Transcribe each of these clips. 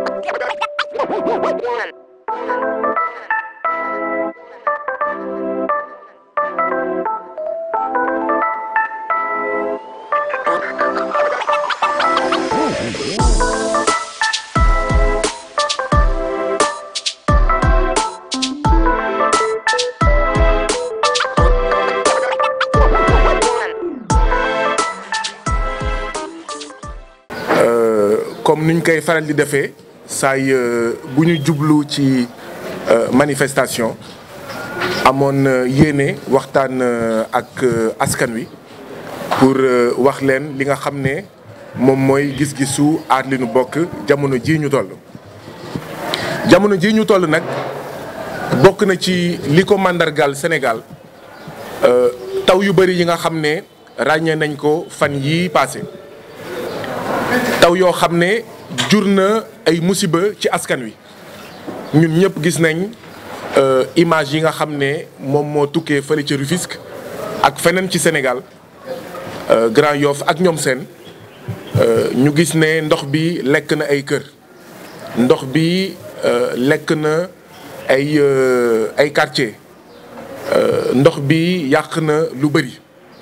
comme niñ koy faral di defee saay bu ñu jublu ci manifestation amoon yéene waxtaan ak askan wi pour wax leen li nga xam ne moom mooy gis-gisu aar li nu bokk jamono ji ñu toll. jamono ji ñu toll nag bokk na ci li ko màndargaal Sénégal taw yu bari yi nga xam ne ràññee nañ ko fan yii passé taw yoo xam ne jur na ay musiba ci askan wi ñun ñëpp gis nañ image yi nga xam ne moom moo tukkee fële ca Rufisque ak feneen ci Sénégal Grand Yoff ak ñoom seen ñu gis ne ndox bi lekk na ay kër ndox bi lekk na ay ay quartier ndox bi yàq na lu bëri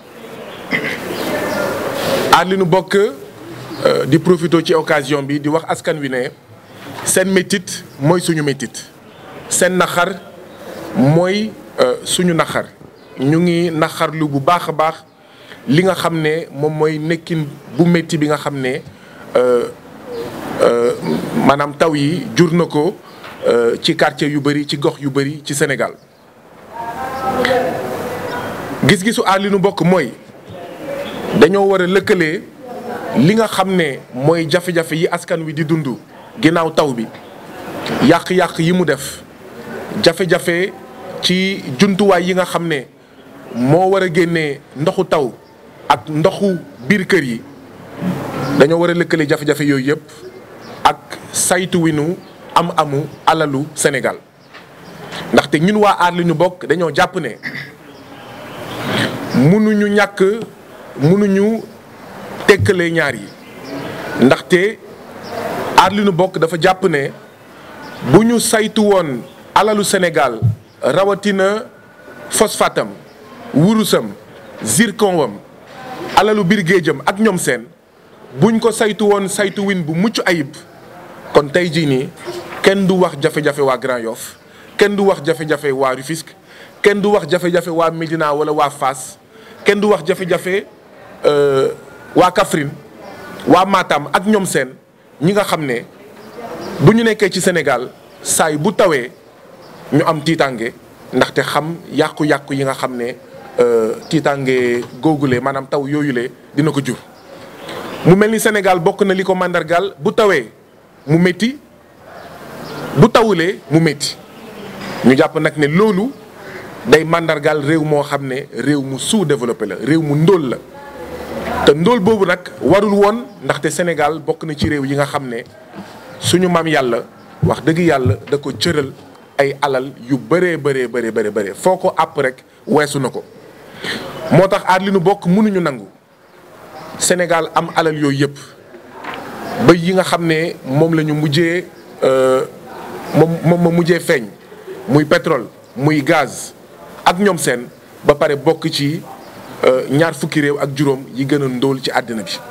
aar li nu bokk di profité ci occasion bi di wax askan wi ne seen métit mooy suñu métit seen naxar mooy suñu naxar ñu ngi naxarlu bu baax a baax li nga xam ne moom mooy nekkin bu métti bi nga xam ne maanaam taw yi jur na ko ci quartier yu bëri ci gox yu bëri ci Sénégal gis-gisu aar li nu bokk mooy dañoo war a lëkkalee li nga xam ne mooy jafe-jafe yi askan wi di dund ginnaaw taw bi yàq-yàq yi mu def jafe-jafe ci jumtuwaay yi nga xam ne moo war a génnee ndoxu taw ak ndoxu biir kër yi dañoo war a lëkkale jafe-jafe yooyu yëpp ak saytu wi nu am amu alalu Sénégal ndaxte ñun waa aar li ñu bokk dañoo jàpp ne mënuñu ñàkk mënuñu tekkalee ñaar yi ndaxte aar li nu bokk dafa jàpp ne bu ñu saytu woon alalu Sénégal rawatina phosphatam wurusam zircon wam alalu biir géejam ak ñoom seen buñ ko saytu woon saytu win bu mucc ayib kon tey jii nii kenn du wax jafe-jafe waa Grand Yoff kenn du wax jafe-jafe waa Rufisque kenn du wax jafe-jafe waa Médina wala waa Fass kenn du wax jafe-jafe waa Kaffrine waa Matam ak ñoom seen ñi nga xam ne bu ñu nekkee ci Sénégal saay bu tawee ñu am tiitange ndaxte xam yàqu-yàqu yi nga xam ne tiitange googule maanaam taw yooyule dina ko jur. mu mel ni Sénégal bokk na li ko màndargaal bu tawee mu métti bu tawulee mu métti ñu jàpp nag ne loolu day màndargaal réew moo xam ne réew mu sous-développé la réew mu ndóol la. te ndóol boobu nag warul woon ndaxte Sénégal bokk na ci réew yi nga xam ne suñu maam yàlla wax dëgg yàlla da ko cëral ay alal yu bëree bëree bëree bëri bëri foo ko àpp rek weesu na ko moo tax aar li nu bokk mënuñu nangu Sénégal am alal yooyu yëpp ba yi nga xam ne moom la ñu mujjee moom moom ma mujjee feeñ muy pétrole muy gaz ak ñoom seen ba pare bokk ci ñaar fukki réew ak juróom yi gën a ndóol ci àddina bi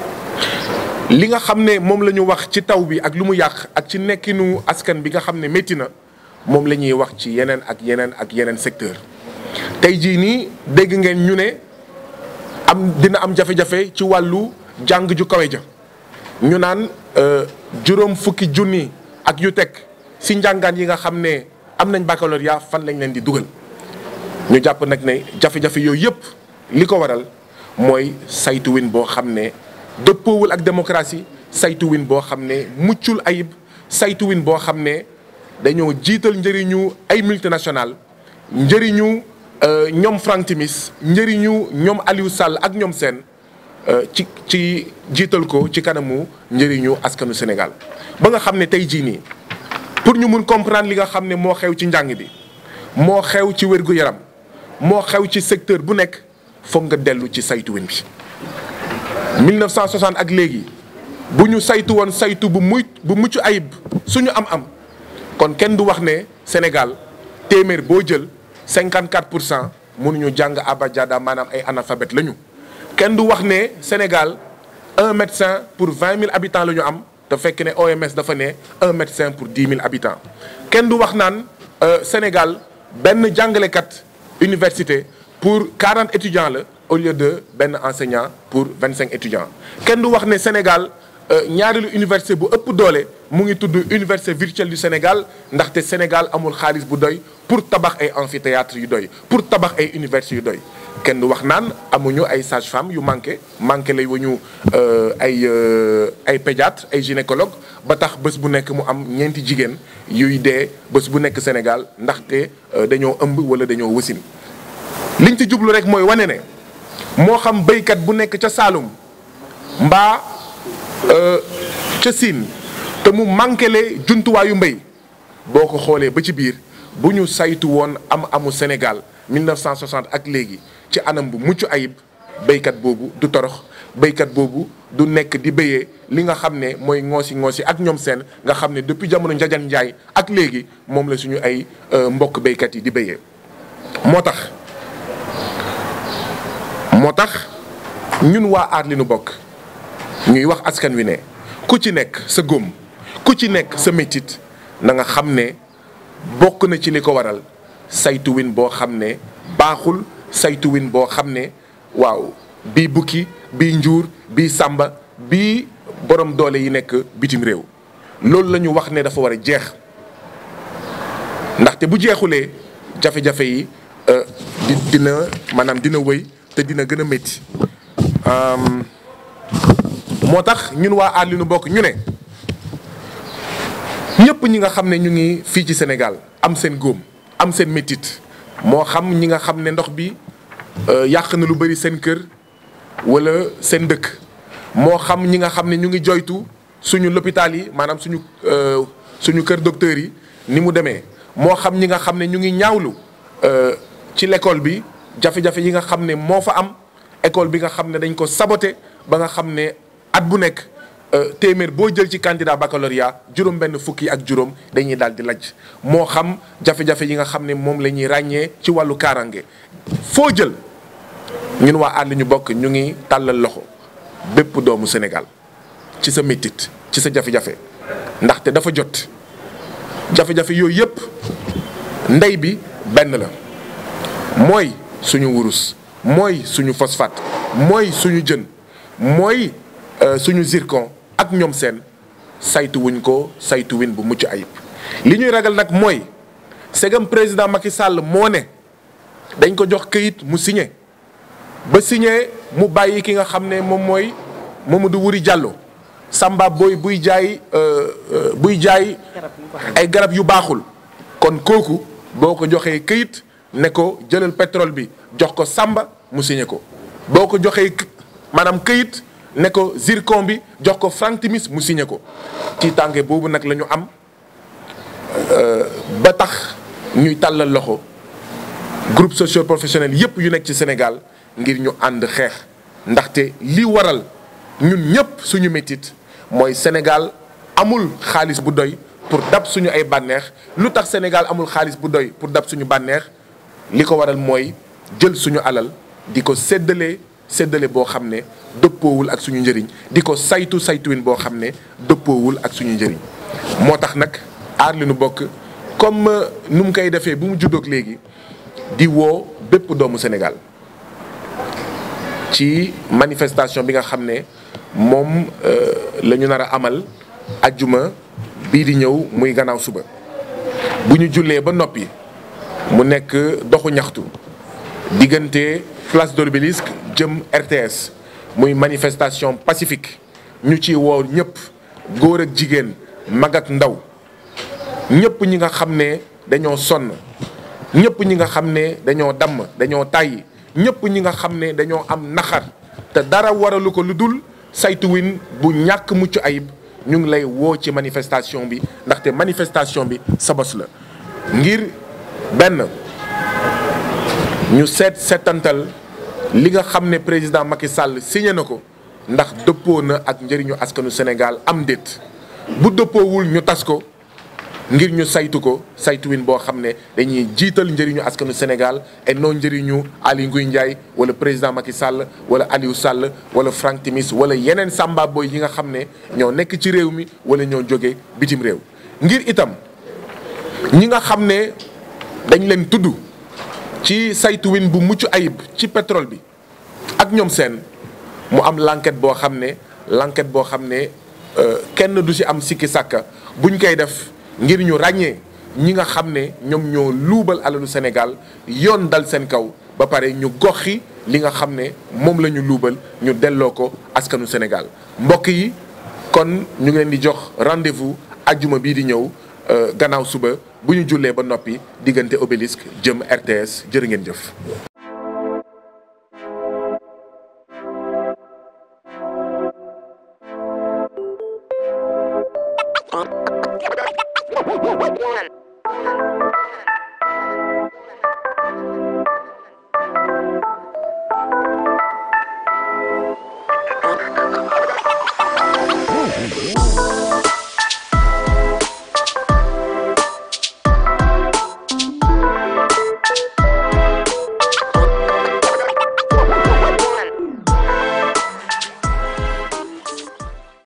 li nga xam ne moom la ñu wax ci taw bi ak lu mu yàq ak ci nekkinu askan bi nga xam ne métti na moom la ñuy wax ci yeneen ak yeneen ak yeneen secteur tey jii nii dégg ngeen ñu ne am dina am jafe-jafe ci wàllu jàng ju kawe ja ñu naan juróom fukki junni ak yu teg si njàngaan yi nga xam ne am nañ baccalauréat fan lañ leen di dugal ñu jàpp nag ne jafe-jafe yooyu yëpp li ko waral mooy saytuwin boo xam ne dëppoowul ak démocratie saytuwin boo xam ne muccul ayib saytuwin boo xam ne dañoo jiital njëriñu ay multinational njëriñu ñoom Franck Timis njëriñu ñoom Aliou Sall ak ñoom seen ci ci jiital ko ci kanamu njëriñu askanu Sénégal ba nga xam ne tey jii nii pour ñu mun comprendre li nga xam ne moo xew ci njàng bi moo xew ci wér-gu-yaram moo xew ci secteur bu nekk foog nga dellu ci saytuwin bi 1960 ak léegi bu ñu saytu woon saytu bu muy bu mucc ayib suñu am-am kon kenn du wax ne Sénégal téeméer boo jël 54 pour cent mënuñu jàng abajada maanaam ay analphabète lañu. kenn du wax ne Sénégal un médecin pour 20 000 habitants la ñu am te fekk ne OMS dafa ne un médecin pour 10 000 habitants kenn du wax naan Sénégal benn jàngalekat université pour 40 étudiants la au lieu de benn enseignant pour 25 étudiants kenn du wax ne Sénégal. ñaareelu université bu ëpp doole mu ngi tudd université virtuelle du Sénégal ndaxte Sénégal amul xaalis bu doy pour tabax ay amphithéâtre yu doy pour tabax ay universités yu doy kenn du wax naan amuñu ay sage-femme yu manqué manqué lay wañu ay ay pédiatre ay gynécologue ba tax bés bu nekk mu am ñeenti jigéen yuy dee bés bu nekk Sénégal ndaxte dañoo ëmb wala dañoo wasin liñ ci jublu rek mooy wane ne moo xam béykat bu nekk ca Saalum mbaa ca Siin te mu manquele jumtuwaayu mbéy boo ko xoolee ba ci biir bu ñu saytu woon am amu Sénégal 1960 ak léegi ci anam bu mucc ayib béykat boobu du torox béykat boobu du nekk di béyee li nga xam ne mooy ngoosi ngoosi ak ñoom seen nga xam ne depuis jamono njajan njaay ak léegi moom la suñu ay mbokk béykat yi di béyee moo tax moo tax ñun waa aar li nu bokk ñuy wax askan wi ne ku ci nekk sa góom ku ci nekk sa métit na nga xam ne bokk na ci li ko waral saytuwin boo xam ne baaxul saytuwin boo xam ne waaw bii bukki bii njuur bii sàmba bii borom doole yi nekk bitim réew loolu la ñu wax ne dafa war a jeex ndaxte bu jeexulee jafe-jafe yi di dina maanaam dina wëy te dina gën a métti moo tax ñun waa aar li nu bokk ñu ne ñëpp ñi nga xam ne ñu ngi fii ci Sénégal am seen góom am seen métit moo xam ñi nga xam ne ndox bi yàq na lu bari seen kër walla seen dëkk moo xam ñi nga xam ne ñu ngi joytu suñu l'hôpital yi maanaam suñu suñu kër docteur yi ni mu demee moo xam ñi nga xam ne ñu ngi ñaawlu ci l'école bi jafe-jafe yi nga xam ne moo fa am école bi nga xam ne dañ ko saboté ba nga xam ne at bu nekk téeméer boo jël ci candidat baccalauréat juróom benn fukki ak juróom dañuy daal di lajj moo xam jafe-jafe yi nga xam ne moom la ñuy ràññee ci wàllu kaaraange foo jël ñun waa àll ñu bokk ñu ngi tàllal loxo bépp doomu Sénégal ci sa métit ci sa jafe-jafe ndaxte dafa jot jafe-jafe yooyu yëpp ndey bi benn la mooy suñu wurus mooy suñu phosphate mooy suñu jën mooy suñu zircon ak ñoom seen saytu wuñ ko saytu win bu mucc ayib li ñuy ragal nag mooy segam président Macky Sall moo ne dañ ko jox këyit mu signé ba signé mu bàyyi ki nga xam ne moom mooy Mamadou Wuri Diallo Samba booy buy jaay buy jaay ay garab yu baaxul kon kooku boo ko joxee këyit ne ko jëlal pétrole bi jox ko Samba mu signé ko boo ko joxee maanaam këyit ne ko zircon bi jox ko Frank Timis mu signé ko ci tànge boobu nag la ñu am ba tax ñuy tàllal loxo groupe socio professionnel yépp yu nekk ci Sénégal ngir ñu ànd xeex ndaxte li waral ñun ñëpp suñu métit mooy Sénégal amul xaalis bu doy pour dab suñu ay bànneex lu tax Sénégal amul xaalis bu doy pour dab suñu bànneex li ko waral mooy jël suñu alal di ko séddale séddale boo xam ne dëppoowul ak suñu njëriñ di ko saytu saytuwin boo xam ne dëppoowul ak suñu njëriñ moo tax nag aar li nu bokk comme nu mu koy defee bu mu juddoog léegi di woo bépp doomu Sénégal ci manifestation bi nga xam ne moom la ñu nar a amal ajjuma bii di ñëw muy gannaaw suba bu ñu jullee ba noppi mu nekk doxu ñaxtu diggante place de l'Obélisque jëm RTS muy manifestation pacifique ñu ci woo ñëpp góor ak jigéen mag ak ndaw ñëpp ñi nga xam ne dañoo sonn ñëpp ñi nga xam ne dañoo damm dañoo tàyyi ñëpp ñi nga xam ne dañoo am naxar te dara waralu ko lu dul saytuwin bu ñàkk mucc ayib ñu ngi lay woo ci manifestation bi ndaxte manifestation bi sa bos la ngir benn ñu seet seetantal li nga xam ne président Macky Sall signé na ko ndax dëppoo na ak njëriñu askanu Sénégal am déet bu dëppoowul ñu tas ko ngir ñu saytu ko saytuwin boo xam ne dañuy jiital njëriñu askanu Sénégal et non njëriñu Aly Ngouille Ndiaye wala président Macky Sall wala Aliou Sall wala Franck Timis wala yeneen samba boy yi nga xam ne ñoo nekk ci réew mi wala ñoo jóge bitim réew ngir itam ñi nga xam ne dañ leen tudd ci saytuwin bu mucc ayib ci pétrole bi ak ñoom seen mu am l'enquête boo xam ne l'enquête boo xam ne kenn du ci am sikki sàkka buñ koy def ngir ñu ràññee ñi nga xam ne ñoom ñoo luubal alalu Sénégal yoon dal seen kaw ba pare ñu goxi li nga xam ne moom la ñu luubal ñu delloo ko askanu Sénégal mbokk yi kon ñu ngi leen di jox rendez-vous ajjuma bii di ñëw gannaaw suba bu ñu jullee ba noppi diggante obélisque jëm RTS jërë ngeen jëf. One.